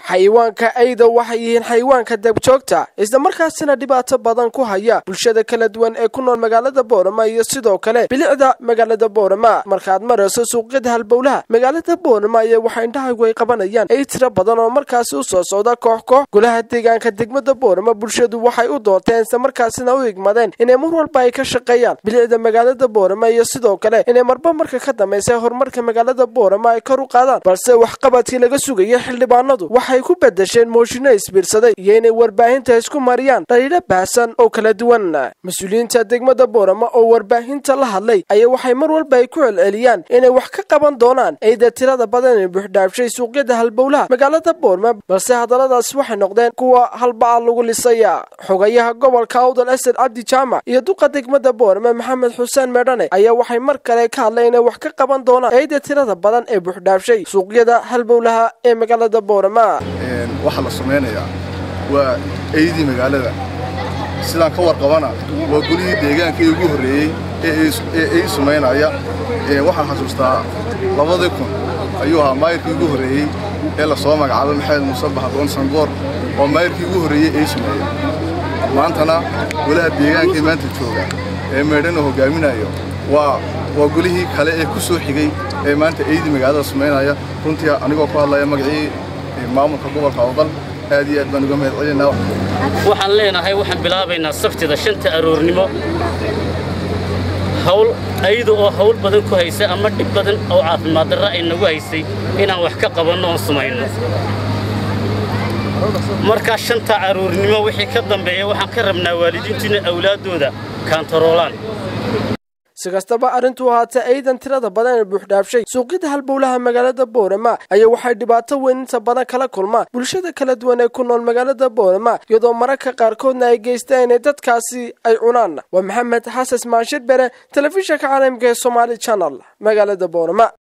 xayawaanka ayda waxay yihiin xayawaanka dabjoogta islamarkaasina dhibaato badan ku haya bulshada kala duwan ee ku nool magaalada boorama iyo sidoo kale bilicda magaalada boorama markaad marayso suuqyada halbowlaha magaalada boorama ayaa waxa indhahaygu ay qabanayaan ay tiro badan oo markaasi u soo socda koox koox golaha deegaanka degmada boorama bulshadu waxay u doorteen islamarkaasina u igmadeen inay mar walba ay ka shaqeeyaan bilicda magaalada boorama iyo sidoo kale inay marba marka ka dambaysa horumarka magaalada boorama ay kor u qaadaan balse waxqabadkii laga sugaya xildhibaanadu waxay ku bedesheen mooshinno isbiirsaday iyo inay warbaahinta isku mariyaan dhaliilo baahsan oo kala duwan mas-uuliyiinta degmada boorama oo warbaahinta la hadlay ayaa waxay mar walba ay ku celceliyaan inay wax ka qaban doonaan eyda tirada badan ee buuxdhaafshay suuqyada halbowlaha magaalada boorama balse hadalladaas waxay noqdeen kuwa halbaca lagu lisaya xogayaha gobolka awdal asad cabdi jaamac iyo duqa degmada boorama maxamed xuseen meedhane ayaa waxay mar kale ka hadleen inay wax ka qaban doonaan eyda tirada badan ee buuxdhaafshay suuqyada halbowlaha ee magaalada boorama waxaa la samaynayaa waa eydii magaalada sidaan ka warqabana waa golihii deegaankii ugu horreeyey ee ey samaynaya waxaan xasuustaa labadii kun ayuu ahaa maayirkii ugu horreeyey ee la soo magacaabay maxamed muuse baxdoon sangoor oo maayirkii ugu horreeyey ey sameeyey maantana golaha deegaankii maanta jooga ee meedhana hoggaaminayo waa waa golihii kale ee ku soo xigay ee maanta eydii magaalada samaynaya runtii anigoo ku hadlaya magacii maamulka gobolka awdal aad iyo aad baan uga mahad celinaynaa waxaan leenahay waxaan bilaabaynaa sabtida shanta aroornimo hawl ayada oo hawl badan ku haysa ama dhib badan oo caafimaad darra ay nagu haysay inaan wax ka qabanno oon sumayno markaa shanta aroornimo wixii ka dambeeya waxaan ka rabnaa waalidiintu inay awlaaddooda kaantaroolaan si kastaba arrintuu ahaatee eydan tirada badan ee buuxdhaafshay suuqyada halbowlaha magaalada boorama ayaa waxay dhibaato weyn inta badan kala kulmaan bulshada kala duwan ee ku nool magaalada boorama iyadoo mararka qaarkoodna ay geystaan inay dadkaasi ay cunaan waa maxamed xasan maanshir bere telefishinka caalamka ee somaali channel magaalada boorama